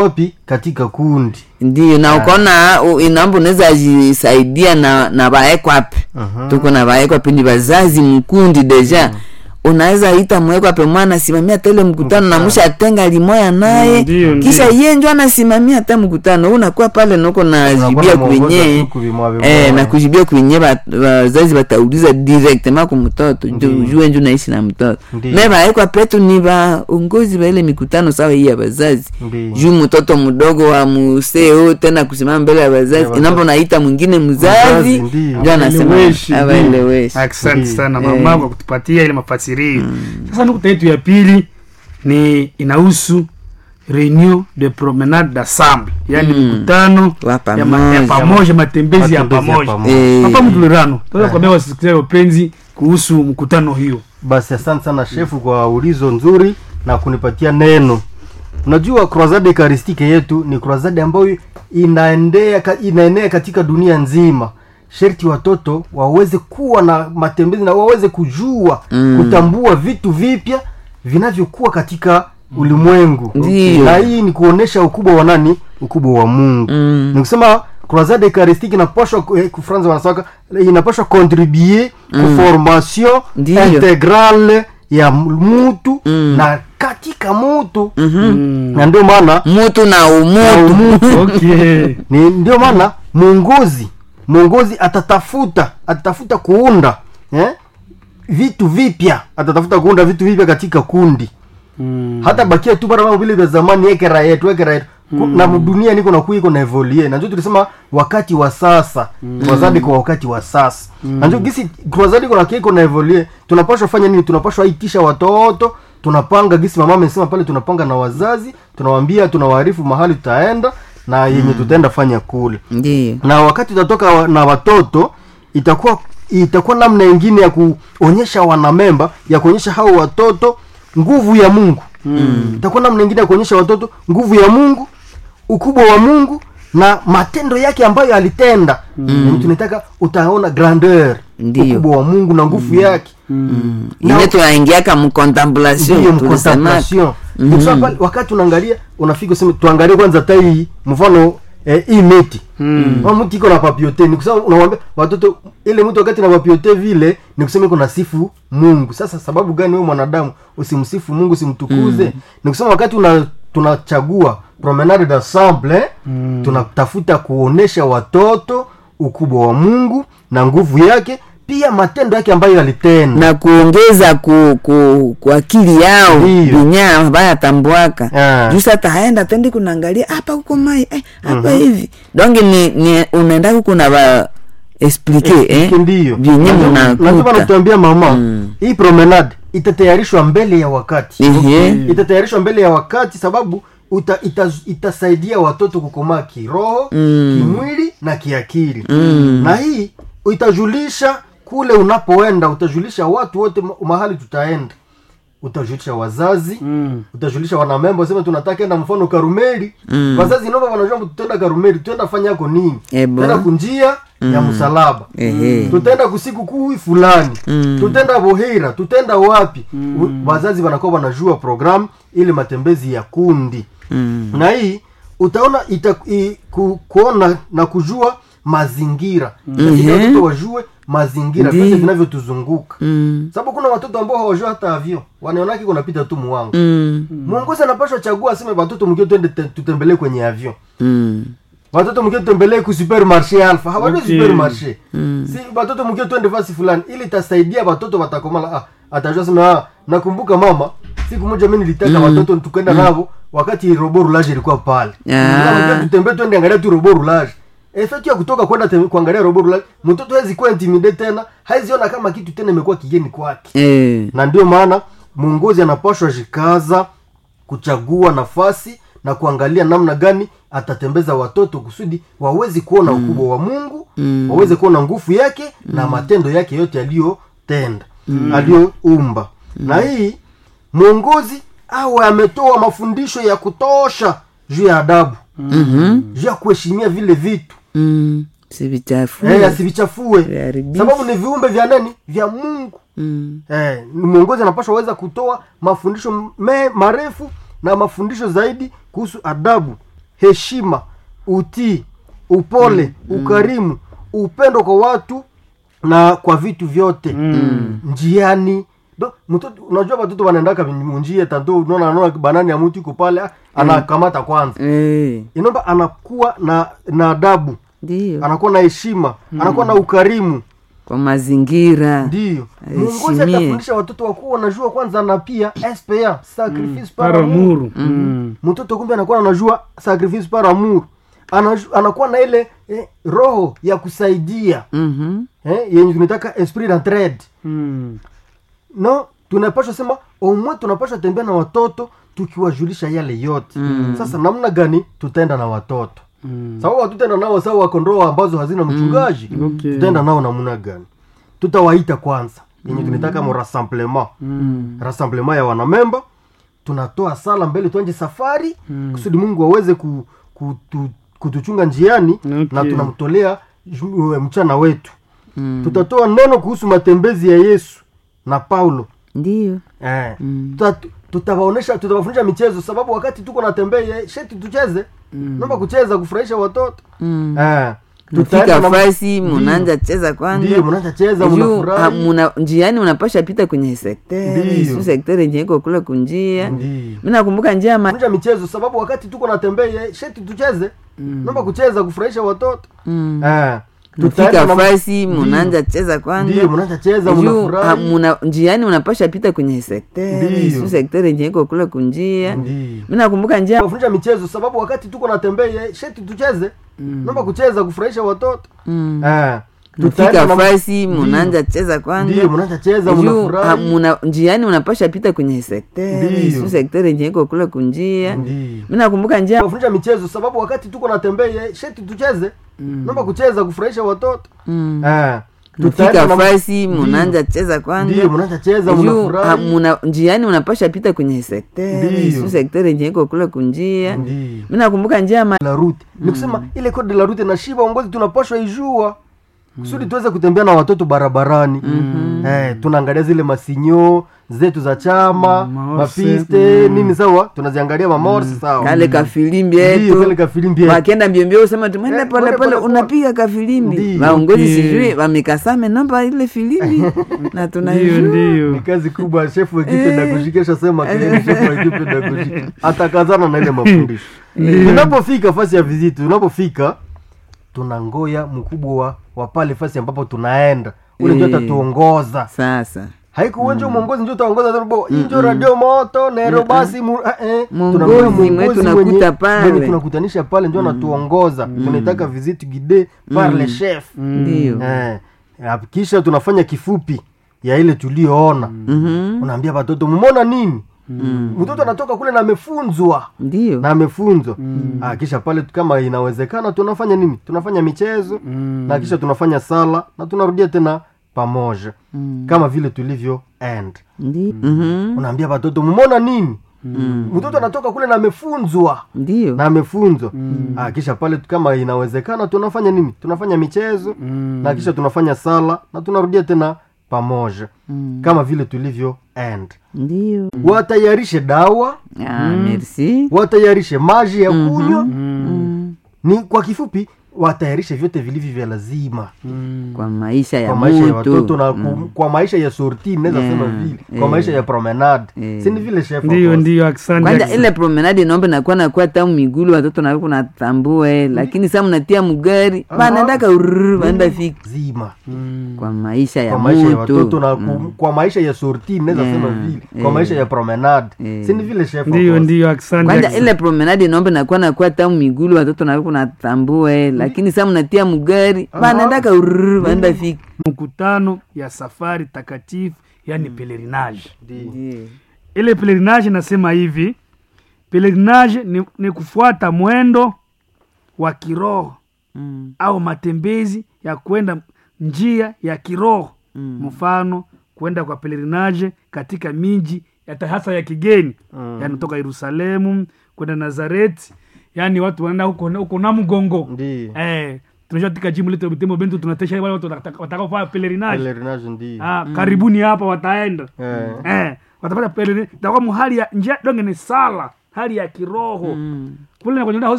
wapi katika kundi ndio na ukaona u- inaomba unaweza jisaidia na na baekwape Mhm. tuko na baekwape ni bazazi mkundi deja unaweza ita mwekwape mwana simamia tele mkutano na musha atenga limoya naye Ndio, ndio. kisha ye njo anasimamia hata mkutano Wewe unakuwa pale noko najibia Unakuwa unamuongoza kwenye tu kuvimoa vimoa. eh, na kujibia kwenye ba- wazazi batauliza directement ku mtoto njo Ndio. ujue njo naishi na mtoto Ndio. me baekwa petu ni baongozi ba ile mikutano sawa hii ya bazazi Ndio. juu mtoto mdogo wa museo tena kusimama mbele ya Ya wazazi wazazi. inapo naita mwingine Mzazi, mzazi ndio. ndio anasema Awaeleweshi, ndio. awaeleweshi asante Ndio. sana Eh. mama kwa kutupatia ile mafasirio sasa nukta yetu ya pili ni inahusu reunion de promenade d'ensemble yaani mkutano Wa ya ma- ya pamoja. pamoja matembezi ya Matembezi ya pamoja pamoja. Eh, hapa mtulirano tunaweza kuambia wasikilizaji wapenzi kuhusu mkutano hiyo basi asante sana shefu kwa ulizo nzuri na kunipatia neno unajua croisade ekaristike yetu ni croisade ambayo inaendea ka- inaenea katika dunia nzima sherti watoto waweze kuwa na matembezi na waweze kujua Mm. kutambua vitu vipya vinavyokuwa katika ulimwengu Ndiyo. na hii ni kuonesha ukubwa wa nani ukubwa wa mungu Mm. ni kusema croisade eucharistique inapashwa eh, kufranza wanasaka inapashwa contribuer mm. formation Ndiyo. integrale ya mutu Mm. na katika mutu mhm. na ndio maana mutu na na umutu umutu okay ni ndio maana mwongozi mwongozi atatafuta atatafuta kuunda eh? vitu vipya atatafuta kuunda vitu vipya katika kundi mm. hata bakia tu bara vile vya zamani ekera yetu ekera yetu mm. na dunia niko nakuwa iko na evolie na ndio tulisema wakati wa sasa mm. croisade kwa wakati wa sasa mm. na ndio gisi croisade iko nakuwa iko na evolie tunapaswa fanya nini tunapaswa itisha watoto tunapanga gisi mama amesema pale tunapanga na wazazi tunawaambia tunawaarifu mahali tutaenda na yenye tutaenda fanya kule ndio na wakati utatoka wa- na watoto itakuwa itakuwa namna ingine ya kuonyesha wanamemba ya kuonyesha hao watoto nguvu ya mungu mm. itakuwa namna ingine ya kuonyesha watoto nguvu ya mungu ukubwa wa mungu na matendo yake ambayo alitenda mm. tunataka utaona grandeur Ndiyo. ukubwa wa mungu na nguvu yake Na- ile tunaingiaka mcontemplation ndiyo tulisema mcontemplation mm pale wakati unaangalia unafika useme tuangalie kwanza hata hii mfano eh, hii miti mm. mti iko na papiote ni kusema unawambia watoto ile mtu wakati na papiote vile ni kusema iko na sifu mungu sasa sababu gani wewe mwanadamu usimsifu mungu usimtukuze mm. ni kusema wakati una tunachagua promenade d'ensemble mm. tunatafuta kuonesha watoto ukubwa wa mungu na nguvu yake pia matendo yake ambayo alitenda na kuongeza ku, ku, ku akili yao Ndiyo. vinya bayatambuaka Ah. juu sata haenda tendi kunaangalia hapa huko mai eh, hapa hivi donge ni, ni unaenda huku na ba explike eh? ndiyo vyenye lazima mnakuta natuambia mama Mm. hii promenade itatayarishwa mbele ya wakati Ehe. itatayarishwa mbele ya wakati sababu uta, ita, itasaidia watoto kukomaa kiroho Mm. kimwili na kiakili Mm. na hii itajulisha kule unapoenda utajulisha watu wote ma- mahali tutaenda utajulisha wazazi Mm. utajulisha wanamemba useme tunataka enda mfano karumeli Mm. wazazi nova wanajua tutaenda karumeli tutaenda fanya yako nini Ebo. tutaenda kunjia ya msalaba Ehe. tutaenda kusiku kuu fulani Mm. tutaenda bohira tutaenda wapi mm. wazazi wanakuwa wanajua programu ili matembezi ya kundi Mm. na hii utaona ita, i, ku, kuona na kujua mazingira Itasaidia Mhm. watoto wajue mazingira Ndi. vyote vinavyotuzunguka Mm. sababu kuna watoto ambao hawajua hata avyo wanaonaki kunapita tu muwangu Mm. mwongozi anapashwa chagua aseme watoto mkio twende te- tutembelee kwenye avyo Mm. watoto mkio tutembelee ku supermarché alpha hawajui Okay. supermarché Mm. si watoto mkio twende fasi fulani ili itasaidia watoto watakomala ah, atajua sema ah, nakumbuka mama siku moja mi nilitaka watoto tukaenda navo wakati robo rulage ilikuwa pale Ah. Nikamwambia tutembee twende angalia tu robo rulage efekti ya kutoka kwenda tem- kuangalia robo rulage mtoto hawezi kuwa intimide tena haiziona kama kitu tena imekuwa kigeni kwake Eh. na ndio maana mwongozi anapashwa jikaza kuchagua nafasi na kuangalia namna gani atatembeza watoto kusudi wawezi kuona ukubwa wa mungu Mm. waweze kuona nguvu yake na matendo yake yote aliyotenda aliyoumba na hii mwongozi awe ametoa mafundisho ya kutosha juu ya adabu Mhm. juu ya kuheshimia vile vitu Mm. si vichafu eh, asivichafue Viharibifu. sababu ni viumbe vya nani vya mungu Mm. eh, ni mwongozi anapaswa weza kutoa mafundisho me, marefu na mafundisho zaidi kuhusu adabu heshima utii upole ukarimu upendo kwa watu na kwa vitu vyote njiani Do- mtoto unajua watoto wanaendaka munjia tanto unaona anaona banani ya mtu iko pale ah, anakamata kwanza Eh, inaomba anakuwa na na adabu ndio anakuwa na heshima anakuwa na ukarimu kwa mazingira ndio mwongozi Heshimie. atafundisha watoto wakuwa wanajua kwanza na pia spa sacrifice par para amour. muru Mm. mtoto kumbe anakuwa anajua sacrifice par amour Anaju, anakuwa na ile eh, roho ya kusaidia Mhm. eh, yenye tunataka esprit d'entraide Mm. no tunapashwa sema omwe tunapashwa tembea na watoto tukiwajulisha yale yote mm. sasa namna gani tutaenda na watoto Mm. sababu hatutaenda nao sawa kondoo ambazo hazina mchungaji Okay. tutaenda nao namna gani tutawaita kwanza yenye tunataka mo rassemblement Mm. rassemblement ya wanamemba tunatoa sala mbele tuanje safari kusudi mungu aweze ku, kutu, kutuchunga njiani Okay. na tunamtolea ju- mchana wetu Mm. tutatoa neno kuhusu matembezi ya yesu na paulo ndio eh. Tuta- tutawaonesha tutawafundisha michezo sababu wakati tuko natembea sheti tucheze naomba kucheza kufurahisha watoto Mm. eh. Tutaenda mfika na- fasi Ndio. munanja cheza kwanza ndio mnaanza cheza Juu, mnafurahi ha- muna- njiani unapasha pita kwenye sektere Ndio. su sektere yenye iko kule kunjia Ndio. mi nakumbuka njia ma... kufundisha michezo sababu wakati tuko natembea sheti tucheze naomba kucheza kufurahisha watoto Mm. eh. mfika Tutaenda na- fasi Ndio. munanja cheza kwanza ndio mnaanza cheza Juu, ha- mnafurahi muna- njiani unapasha pita kwenye sektere Ndio. su sektere yenye iko kule kunjia Ndio. mi nakumbuka njia kufundisha michezo sababu wakati tuko natembea sheti tucheze naomba kucheza kufurahisha watoto Mm. eh. mfika Tutaenda na- fasi Ndio. munanja cheza kwanza ndio mnaanza cheza Juu, ha- mnafurahi muna- njiani unapasha pita kwenye sektere Ndio. su sektere yenye iko kule kunjia Ndio. mi nakumbuka njia kufundisha michezo sababu wakati tuko natembea sheti tucheze naomba kucheza kufurahisha watoto Mm. eh. mfika Tutaenda na- fasi Ndio. munanja cheza kwanza ndio mnaanza cheza Juu, ha- mnafurahi muna- njiani unapasha pita kwenye sektere Ndio. su sektere yenye iko kule kunjia Ndio. mi nakumbuka njia ma... la route ni kusema ile code de la route na shiba ongozi tunapashwa ijua kusudi tuweze kutembea na watoto barabarani eh, tunaangalia zile masinyo zetu za chama Mamorse. mapiste nini sawa tunaziangalia mamorsi sawa kale kafilimbi Ndio, kale yetu kafilimbi yetu. wakenda mbiombio usema tu mwende Eh, pole mwende pole pole pole. unapiga kafilimbi Ndio. vaongozi Okay. sijui wamekasame namba ile filimbi na ndio tunaijua ni ndio kazi kubwa shefu wa ekipe pedagogiki ashasema kilini shefu wa ekipe pedagogiki atakazana na ile mafundisho tunapofika fasi ya viziti tunapofika tunangoya mkubwa wa, wa pale fasi ambapo tunaenda ule ndio Eh. atatuongoza sasa haikuwenje mwongozi njo taongoza tabo injo radio moto nero basi mu, eh, eh. Mwongozi Tunaambia mwe mwongozi tunakuta mwenye- pale. mwenye tunakutanisha pale njo anatuongoza tunaitaka visite guide par le chef ndio eh, eh, kisha tunafanya kifupi ya ile tulioona Mhm. unaambia watoto mumona nini mtoto anatoka kule na amefunzwa ndio na amefunzwa ah, kisha pale kama inawezekana tunafanya nini tunafanya michezo na kisha tunafanya sala na tunarudia tena pamoja kama vile tulivyo end ndio Mhm. unaambia watoto mumona nini mtoto anatoka kule na amefunzwa ndio na amefunzwa ah, kisha pale kama inawezekana tunafanya nini tunafanya michezo na kisha tunafanya sala na tunarudia tena pamoja kama vile tulivyo end ndio watayarishe dawa ah, merci watayarishe maji ya kunywa Mm. ni kwa kifupi watayarishe vyote vilivyo vya lazima kwa maisha ya kwa maisha ya mutu watoto na ku, kwa maisha ya sorti naweza Yeah, sema vile kwa yeah. maisha ya promenade Yeah. si ni vile chef ndio of course. ndio asante kwanza asante. ile promenade naomba nakuwa nakuwa tamu migulu watoto nawe kunatambue lakini sa mnatia mgari banaendaka ururu baenda fika zima kwa maisha ya kwa maisha ya mutu watoto na ku, kwa maisha ya sorti naweza Yeah, sema vile kwa yeah. maisha ya promenade Yeah. si ni vile chef of ndio course. ndio asante kwanza asante. ile promenade naomba nakuwa nakuwa tamu migulu watoto nawe kunatambue lakini sa mnatia mgari banaendaka ururu baenda fika mkutano ya safari takatifu yani pelerinage Ndio. ile pelerinage nasema hivi pelerinage ni, ni kufuata mwendo wa kiroho Mm. au matembezi ya kwenda njia ya kiroho mfano kwenda kwa pelerinage katika miji hata hasa ya kigeni mm. yani toka yerusalemu kwenda nazareti yani watu wanaenda huko huko na mgongo Ndio. eh, tunajua katika jimbo letu la butembo bento tunatesha wale watu wataka- watakaofanya pelerinage Pelerinage ndio. ah, karibuni hapa wataenda Eh. eh, watapata pelerinage itakuwa muhali ya njia donge ni sala hali ya kiroho kule na kwenye